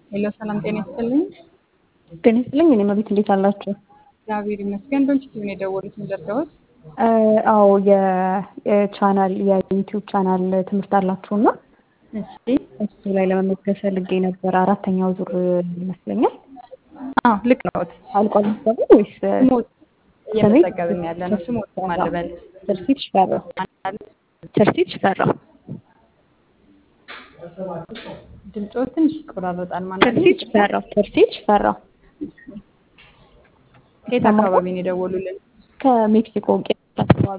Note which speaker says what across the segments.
Speaker 1: ሄሎ ሰላም ጤና ይስጥልኝ።
Speaker 2: ጤና ይስጥልኝ። እኔ መቤት እንዴት አላችሁ?
Speaker 1: እግዚአብሔር ይመስገን። በምሽቱ ነው የደወሉት እንደርዳዎት?
Speaker 2: አዎ የቻናል የዩቲዩብ ቻናል ትምህርት አላችሁና
Speaker 1: እሺ
Speaker 2: እሱ ላይ ለመመዝገብ ፈልጌ ነበር። አራተኛው ዙር ይመስለኛል።
Speaker 1: አዎ ልክ ነዎት።
Speaker 2: አልቋል መሰለኝ ወይስ
Speaker 1: ስሞት እየመዘገብን ያለ ነው። ስሞት ማለበል
Speaker 2: ትርሲት ሽፈራው ትርሲት ሽፈራው
Speaker 1: ድምፆ ትንሽ ይቆራረጣል። ማለት
Speaker 2: ትርሲት ሽፈራው ትርሲት ሽፈራው
Speaker 1: ከየት አካባቢ ነው የደወሉልን?
Speaker 2: ከሜክሲኮ ቄስ አካባቢ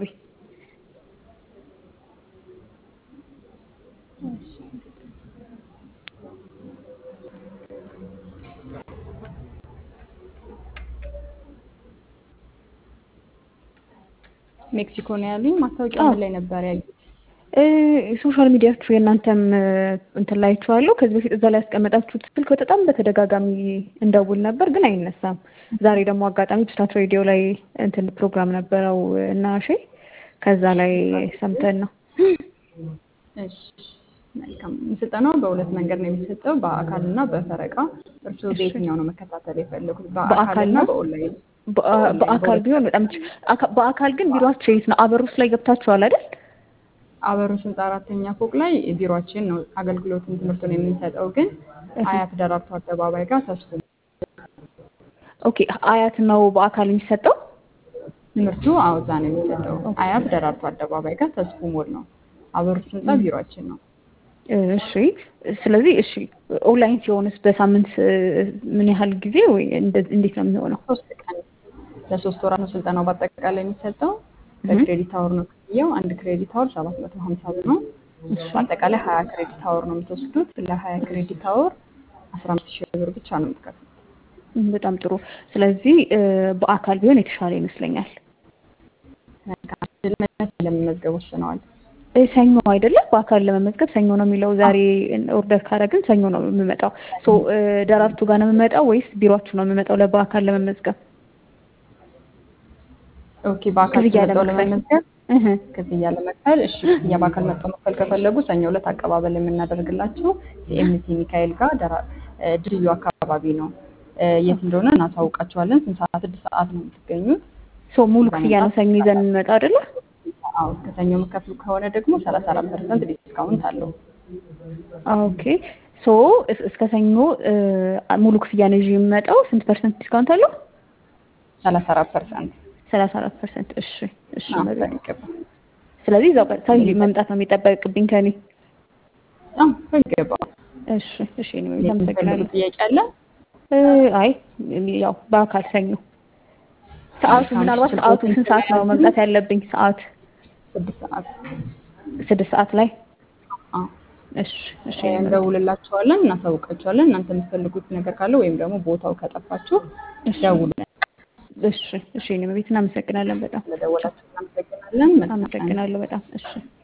Speaker 1: ሜክሲኮ ነው ያሉኝ። ማስታወቂያ ምን ላይ ነበር ያዩት?
Speaker 2: ሶሻል ሚዲያችሁ የእናንተም እንትን ላይ አይቼዋለሁ። ከዚህ በፊት እዛ ላይ ያስቀመጣችሁት ስልክ በጣም በተደጋጋሚ እንደውል ነበር፣ ግን አይነሳም። ዛሬ ደግሞ አጋጣሚ ብስራት ሬዲዮ ላይ እንትን ፕሮግራም ነበረው እና እሺ፣ ከዛ ላይ ሰምተን ነው።
Speaker 1: እሺ መልካም። ስልጠናው በሁለት መንገድ ነው የሚሰጠው፣ በአካል እና በፈረቃ። እርስዎ በየትኛው ነው መከታተል የፈለጉት? በአካል እና በኦንላይን?
Speaker 2: በአካል ቢሆን በጣም በአካል ግን ቢሮአቸው የት ነው? አበሩስ ላይ ገብታችኋል አይደል?
Speaker 1: አበሮች ህንፃ አራተኛ ፎቅ ላይ ቢሮአችን ነው አገልግሎትን ትምህርቱን የምንሰጠው። ግን አያት ደራርቱ አደባባይ ጋር ተስፎ
Speaker 2: ኦኬ። አያት ነው በአካል የሚሰጠው
Speaker 1: ትምህርቱ? አዎ እዛ ነው የሚሰጠው። አያት ደራርቱ አደባባይ ጋር ተስፎ ሞል ነው። አበሮች ህንፃ ቢሮአችን ነው።
Speaker 2: እሺ። ስለዚህ እሺ፣ ኦንላይን ሲሆንስ በሳምንት ምን ያህል ጊዜ ወይ እንዴት ነው የሚሆነው?
Speaker 1: ሶስት ቀን ለሶስት ወራት ነው ስልጠናው በአጠቃላይ የሚሰጠው። በክሬዲት አወር ነው ክፍያው። አንድ ክሬዲት አወር ሰባት መቶ ሀምሳ ብር ነው። በአጠቃላይ ሀያ ክሬዲት አወር ነው የምትወስዱት። ለሀያ ክሬዲት አወር አስራ አምስት ሺህ ብር ብቻ ነው የምትከፍሉት።
Speaker 2: በጣም ጥሩ። ስለዚህ በአካል ቢሆን የተሻለ ይመስለኛል።
Speaker 1: ለመመዝገብ ወስነዋል።
Speaker 2: ሰኞ አይደለም? በአካል ለመመዝገብ ሰኞ ነው የሚለው። ዛሬ ኦርደር ካደረግን ሰኞ ነው የምመጣው። ሶ ደራርቱ ጋር ነው የምመጣው ወይስ ቢሮአችሁ ነው የምመጣው ለበአካል ለመመዝገብ?
Speaker 1: ኦኬ በአካል መጥተው ለመመዝገብ ክፍያ ለመክፈል እሺ፣ ክፍያ በአካል መጥተው መክፈል ከፈለጉ ሰኞ ዕለት አቀባበል የምናደርግላችሁ ሲኤምሲ ሚካኤል ጋር ድልድዩ አካባቢ ነው። የት እንደሆነ እናሳውቃችኋለን። ስንት ሰዓት? ስድስት ሰዓት ነው የምትገኙት።
Speaker 2: ሶ ሙሉ ክፍያ ነው ሰኞ ይዘን የምንመጣው አይደለ?
Speaker 1: አዎ ከሰኞ የምከፍሉ ከሆነ ደግሞ ሰላሳ አራት ፐርሰንት ዲስካውንት አለው።
Speaker 2: ኦኬ ሶ እስከ ሰኞ ሙሉ ክፍያ ነው ይዤ የምመጣው። ስንት ፐርሰንት ዲስካውንት አለው?
Speaker 1: ሰላሳ አራት ፐርሰንት
Speaker 2: ሰላሳ አራት ፐርሰንት። እሺ እሺ።
Speaker 1: በሚገባ
Speaker 2: ስለዚህ እዛው ቀጥታ መምጣት ነው የሚጠበቅብኝ ከኔ?
Speaker 1: በሚገባ።
Speaker 2: እሺ እሺ። እኔ አመሰግናለሁ።
Speaker 1: ጥያቄ አለ?
Speaker 2: አይ ያው በአካል ሰኞ ሰዓቱ ምናልባት ሰዓቱ ስንት ሰዓት ነው መምጣት ያለብኝ? ሰዓት
Speaker 1: ስድስት ሰዓት
Speaker 2: ስድስት ሰዓት ላይ እሺ እሺ።
Speaker 1: እንደውልላችኋለን፣ እናሳውቃችኋለን። እናንተ የምትፈልጉት ነገር ካለ ወይም ደግሞ ቦታው ከጠፋችሁ ደውሉ።
Speaker 2: እሺ እሺ። እኔ ቤት እናመሰግናለን በጣም
Speaker 1: ስለደወላችሁ እናመሰግናለን።
Speaker 2: አመሰግናለሁ በጣም እሺ።